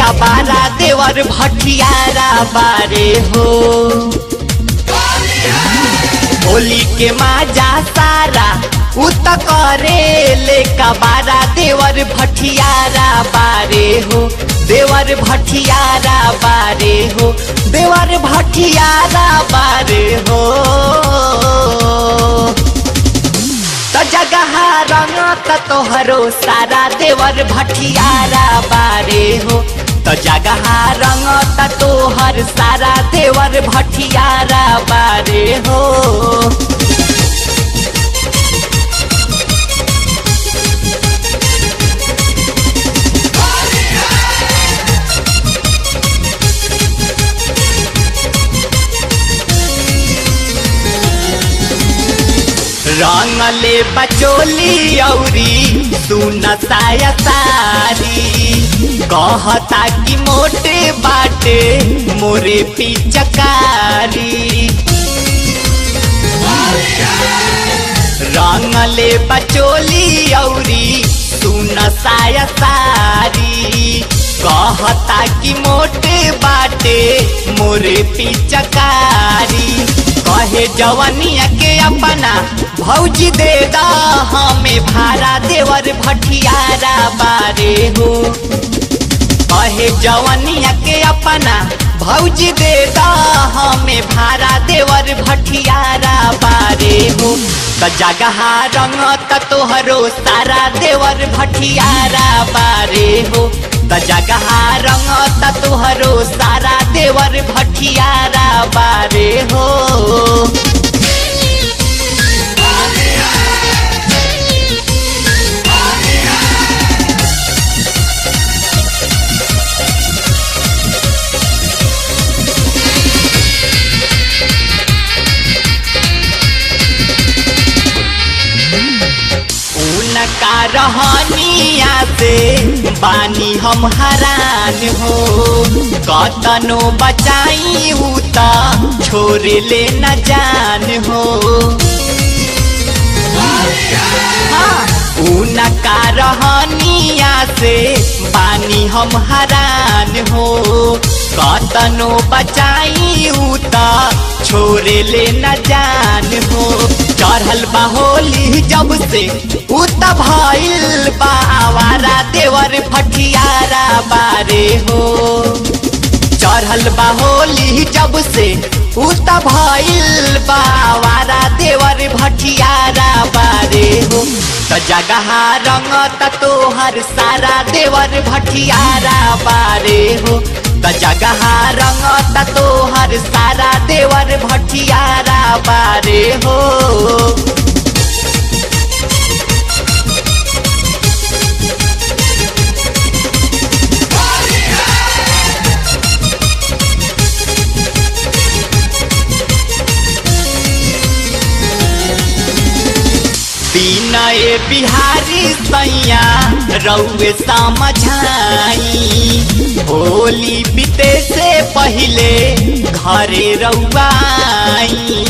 कबारा देवर भटियारा बारे हो होली के माजा सारा उत करे ले कबारा देवर भटियारा बारे हो देवर भटियारा बारे हो देवर भटियारा बारे हो त जगह रंग त तोहरो सारा देवर भटियारा बारे हो त जगह रंग त तोहर सारा देवर भटियारा बारे हो रंगले बचोली औरी सुन साया सारी कहता कि मोटे बाटे मोरे पिचकारी रंगले बचोली औरी सुन साया सारी कहता कि मोटे बाटे मोरे पिचकारी कहे जवनिया के अपना भौजी दे दा हमें भाड़ा देवर भटियारा बारे हो कहे जवनिया के अपना भौजी दे दा हमें भाड़ा देवर भटियारा बारे हो त जगह रंग त तोहरो सारा देवर भटियारा बारे हो त जगह रंग त तोहरो सारा देवर भटियारा बारे हो उनका रहनिया से बानी हम हरान हो कतनो बचाई त छोड़ ले न जान हो हाँ, उनका रहनिया से बानी हम हरान हो कतनो बचाई त छोड़ ले न जान हो चढ़ल बा होली जब से उत भइल बा आवारा देवर फटियारा बारे हो चढ़ल बा होली जब से उत भइल बा आवारा देवर भटियारा बारे हो त जगह रंग त तोहर सारा देवर भटियारा बारे हो त जगह रंग त तोहर सारा देवर भटियारा बारे हो विनय बिहारी सैया रउए समझाई होली बीते से पहले घरे रउआई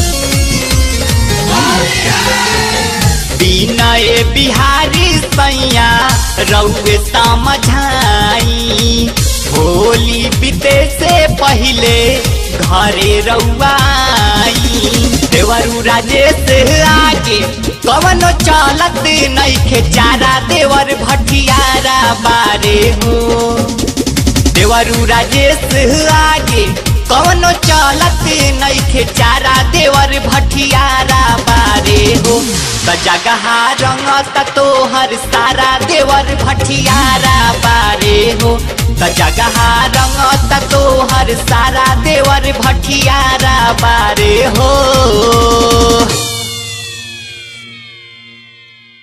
विनय बिहारी सैया रउए समझाई होली बीते से पहले घरे रउआई देवरू राजेश आगे कवनो चलत नइखे चारा देवर भटियारा बारे हो देवरू राजेश आगे कवनो चलत नइखे चारा देवर भटियारा बारे हो त जगह रंग त तोहर सारा देवर भटियारा बारे हो त जगह रंग त तोहर सारा देवर भटियारा बारे हो